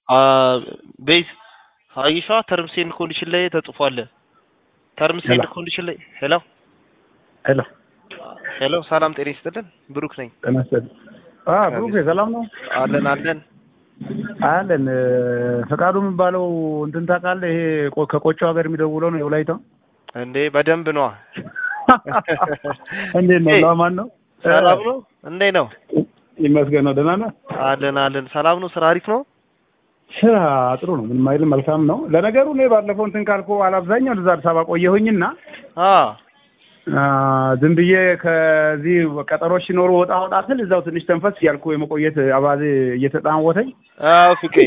ቤት አይሻ ተርምስ ኤንድ ኮንዲሽን ላይ ተጽፏል። ተርምስ ኤንድ ኮንዲሽን ላይ ሄሎ ሄሎ ሄሎ፣ ሰላም ጤና ይስጥልን። ብሩክ ነኝ። ጤና ይስጥልኝ። አ ብሩክ ሰላም ነው? አለን አለን አለን። ፈቃዱ የሚባለው እንትን ታውቃለህ? ይሄ ቆ- ከቆጮ ሀገር የሚደውለው ነው የወላይታው። እንዴ በደንብ ነዋ። እንዴት ነው? ለማን ነው? ሰላም ነው እንዴ ነው? ይመስገን ነው። ደህና ነህ? አለን አለን። ሰላም ነው። ስራ አሪፍ ነው። ስራ ጥሩ ነው። ምንም አይልም። መልካም ነው። ለነገሩ እኔ ባለፈው እንትን ካልኩ አላብዛኛው እዛ አዲስ አበባ ቆየሁኝና አ አ፣ ዝም ብዬ ከዚህ ቀጠሮች ሲኖሩ ወጣ ወጣ ስል እዛው ትንሽ ተንፈስ እያልኩ የመቆየት አባዜ እየተጣወተኝ አዎ ፍቄ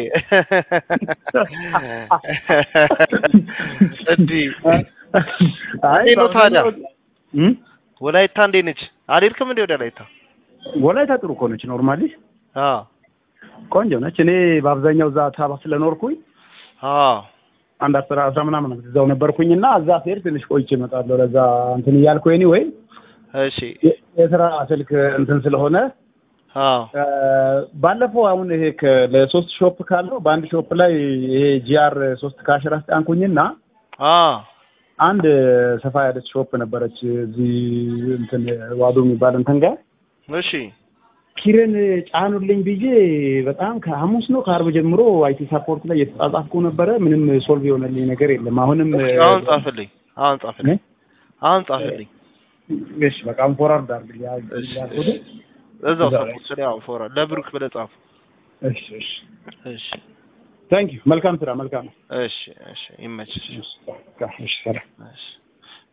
እንዲህ አይ እንዴት ነው ታዲያ? እም? ወላይታ እንዴት ነች? አልሄድክም እንዴ ወደ ወላይታ? ወላይታ ጥሩ እኮ ነች። ኖርማሊ አ ቆንጆ ነች። እኔ በአብዛኛው እዛ አዲስ አበባ ስለኖርኩኝ አ አንድ አስራ አስራ ምናምን ዓመት እዛው ነበርኩኝና እዛ ስሄድ ትንሽ ቆይቼ እመጣለሁ። ለዛ እንትን እያልኩ ኒ ወይ እሺ የስራ ስልክ እንትን ስለሆነ አ አ፣ ባለፈው አሁን ይሄ ከ- ለሶስት ሾፕ ካለው በአንድ ሾፕ ላይ ይሄ ጂአር ሶስት ካሽር አስጫንኩኝና አ አንድ ሰፋ ያለች ሾፕ ነበረች እዚህ እንትን ዋዶ የሚባል እንትን ጋር እሺ ኪረን ጫኑልኝ ብዬ በጣም ከሐሙስ ነው ከአርብ ጀምሮ አይቲ ሳፖርት ላይ የተጻጻፍኩ ነበረ። ምንም ሶልቭ የሆነልኝ ነገር የለም። አሁንም እሺ፣ አሁን ጻፍልኝ። አሁን ጻፍልኝ። አሁን ጻፍልኝ። እሺ በቃ አንፎራርድ አድርግ ያ እሺ፣ ያልኩት። እሺ። እዛው እዛው ጻፍ። ስለ ያው ፎራ ለብሩክ ብለህ ጻፍ። እሺ እሺ እሺ፣ ታንክ ዩ መልካም ስራ መልካም ነው። እሺ፣ እሺ። ይመችሽ። እሺ እሺ ሰላም እሺ